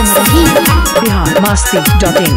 सिमरही Bihar Masti dot इन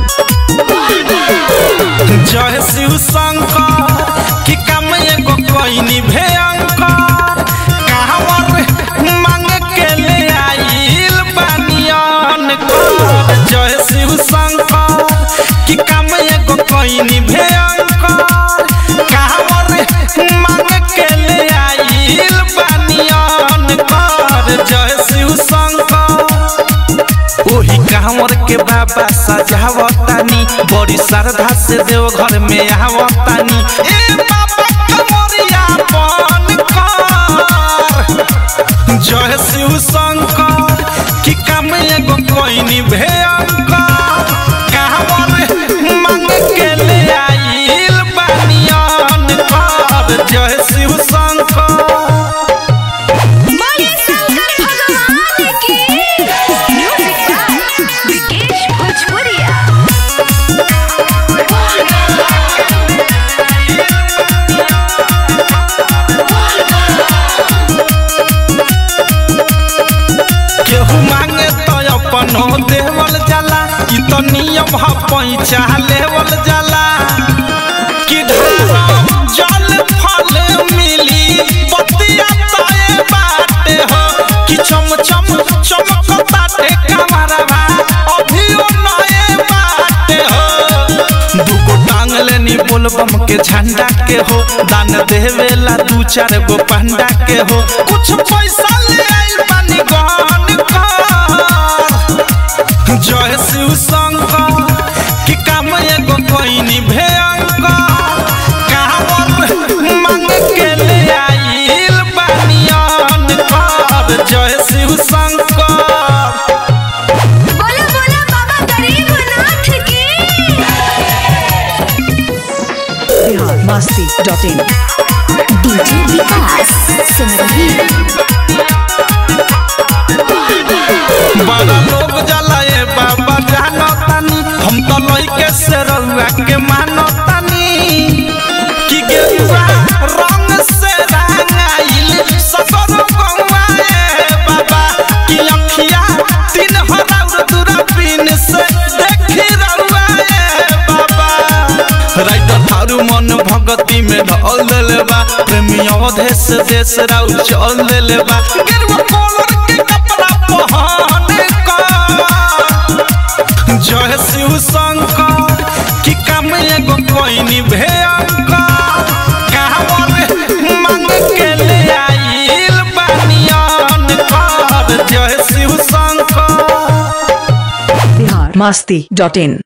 जय शिव शंकर कि काम एगो कोइनी भयंकर कहवर मांग के ले आइल बानियन कर जय शिव शंकर कि काम एगो कोइनी भयंकर कहवर मांग के ले आइल बानियन कर जय शिव शंकर ओही कांवर के बाबा सजावतानी बड़ी श्रद्धा से देव घर में आवतानी ए बाबा कमरिया बन कर जय शिव शंकर कि काम एगो कोइनी भयंकर कांवर मांग के ले आइल बानियन कर जय शिव शंकर बोले शंकर भगवान की म्यूजिक बाय विकेश भोजपुरिया केहू मांगे तो अपनो देवल जाला ई तो नियम ह पैसा लेवल जाला कि ढारम जल फल मिली बतिया तए बाटे हो कि चम चम चमक बाटे कमरवा अभियो नए बाटे हो दुगो टांग लेनी बोलबम के झंडा के हो दान देवेला दू चार गो पंडा के हो कुछ पैसा ले आई पानी गहन कर जय शिव शंकर कि काम एगो कोइनी भयंकर कांवर मांग के ले आइल बानियन कर जय शिव शंकर बोले बोले बाबा गरीबनाथ की Bihar Masti dot in DJ Vikas Simrahi बड़ा लोग जाला ए बाबा जानो तानी हम तो लइके से रउआ के मानो तानी कि गेरुआ रंग से रंगाइल सगर गौआ ए बाबा कि अखिया तीन हराउर दूरबीन से देखी रउआ ए बाबा राइटर थारू मन भगती में ढल देले बा प्रेमी अवधेश देश राउ चल देले बा गेरुआ कलर के कपड़ा पहन कर जय शिव शंकर कि काम एगो कोइनी भयंकर कांवर मांग के ले आइल बानियन कर जय शिव शंकर बिहार मस्ती डॉट इन